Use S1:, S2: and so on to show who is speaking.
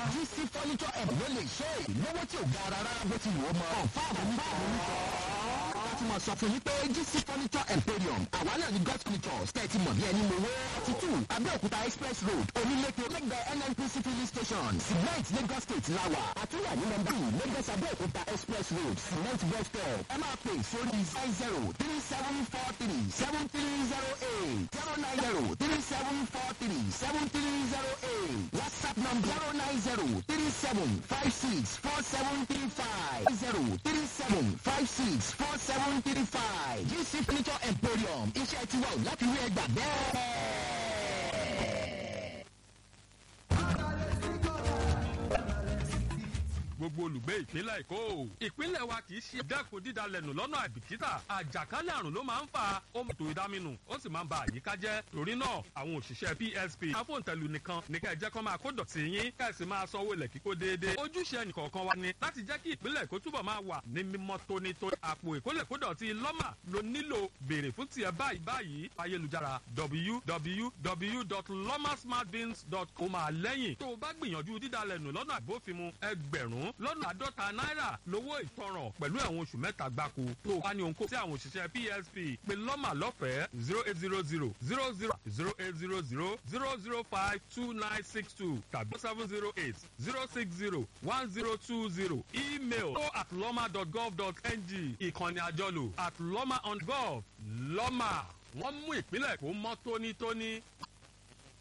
S1: GC furniture app ló lè ṣe é lówó tí ò ga rárá bó ti wò ó mọ́. fáàmù ní fáàmù ní láti mọ̀ sọ fún yín pé GC furniture emporium àwa náà ní god furniture tẹ́tí mọ̀ bí ẹni mo wó. forty two abẹ́òkúta express road oníléke lẹ́gbẹ̀ẹ́ nnpc filling station cement lagos state lawa àtúnyà ní nọ́mbà yìí lagos abẹ́òkúta express road cement bus stop ẹ máa pè sórí nine zero three seven four three seven three zero eight zero nine zero three seven four three seven three zero eight whatsapp number zero nine zero three seven five six four seven three five zero three seven five six four seven three five gc furniture emporium iṣẹ́ tiwa ò láti rí ẹgbà bẹ́ẹ̀.
S2: gbogbo olùgbé ìpínlẹ̀ èkó ìpínlẹ̀ wa kì í ṣe dẹ́kun dídalẹ̀nù lọ́nà àìbìkítà àjàkálẹ̀ àrùn ló máa ń fa ohun ètò ìdáminù ó sì máa ń ba àyíká jẹ́ torí náà àwọn òṣìṣẹ́ psp afóǹtẹ̀lù nìkan ní kẹ́ ẹ jẹ́ kó máa kó dọ̀tí yín kẹ́ ẹ sì máa sanwó ilẹ̀ kíkó déédéé ojúṣe ẹnìkọ̀ọ̀kan wa ni láti jẹ́ kí ìpínlẹ̀ èkó túbọ̀ máa wà ní mímọ́ tónítóní àpò ìkólẹ̀kódọ̀tí lọ́mà ló nílò béèrè fún tiẹ̀ báyìí báyìí ayélujára www.lomasmartbins.com máa lẹ́yìn tó o bá gbìyànjú dídalẹ̀nù lọ́nà àbófinmu ẹgbẹ̀rún lọ́nà àádọ́ta náírà lówó ìtanràn pẹ̀lú ẹ̀wọ̀n oṣù mẹ́ta gbáko tó o bá ní ohunkóhun tí àwọn òṣìṣẹ́ psp pé lọ́mà lọ́fẹ̀ẹ́ zero eight zero zero zero zero zero eight zero zero zero zero five two nine six two tàbí seven zero eight zero six zero one zero two zero email info at lọ́mà dot gov dot ng ìkànnì àjọlò at lọ́mà on gov lọ́mà wọ́n mú ìpínlẹ̀ kó mọ́ tónítóní